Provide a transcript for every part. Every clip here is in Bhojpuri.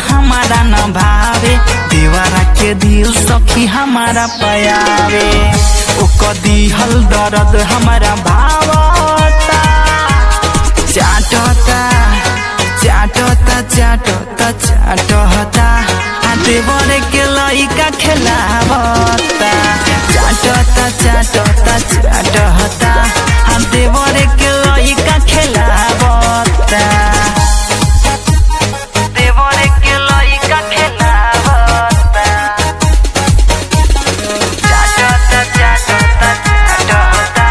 हमारा न भावे देवरा के दिल सखी हमारा पयावे ओकर दिहल दर्द हमारा भावता चाटता चाटता चाटता चाटता आ देवर के लइका खेलावता चाटता चाटता चाटता आ देवर के लइका खेलावता देवर के लइका खेलावता चाटता चाटता चाटता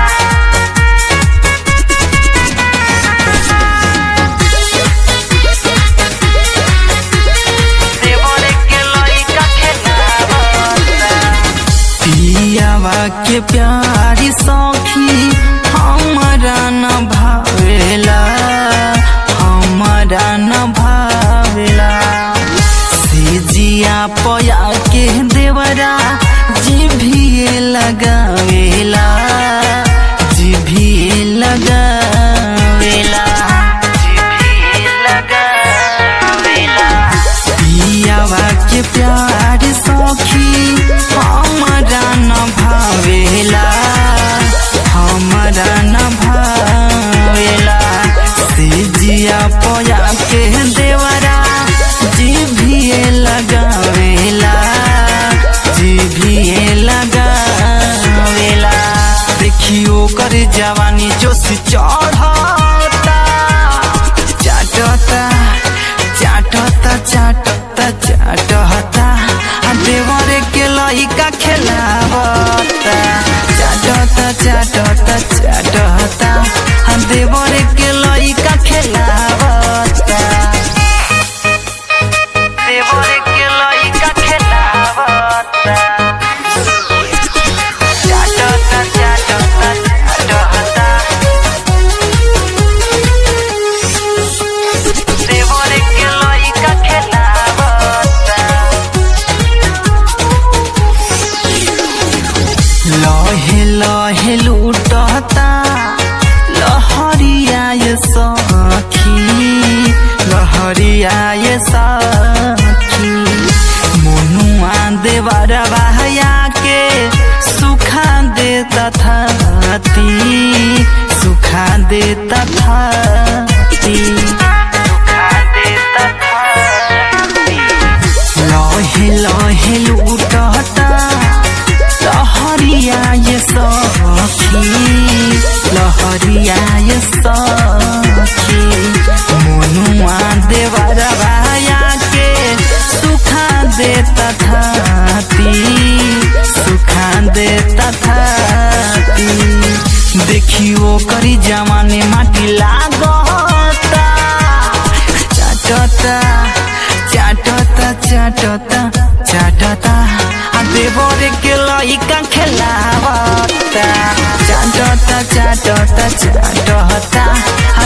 देवर के लइका खेलावता पियावा के प्यारी सखी हमारा न भावेला हमारा न भावेला सिजिया पया के देवरा जिभिए लगावेला जिभिए लगावेला जिभिए लगावेला पियावा के प्यार सखी हमारा न भावेला हमारा न भावेला सिजिया पया के देवरा जिभिए लगावेला जिभिए लगावेला देखियो कर जवानी जोश चढ़ता चाटता चाटता चाटता चाटता आ देवर के लइका खेलावता चाटता चाटता चाटता आ देवर के लइका खेलावता देवर के लइका खेलावता चाटता चाटता चाटता देवर के लइका खेलावता लहे लहे लूटता लहरिया ये सखी लहरिया ये सखी मनुआ देवर बहया के सुखा दे तथाती सुखा दे तथाती सुखा दे तथाती लहे लहे लूटता लहरिया ये सखी लहरिया ये सखी मनुआ देवर बाया के सुखा दे तथाती सुखा दे तथाती देखियो करी जमाने माटी लागता चाटता चाटता चाटता चाटता आ देवर के लइका खेलावता चाटता चाटता चाटता आ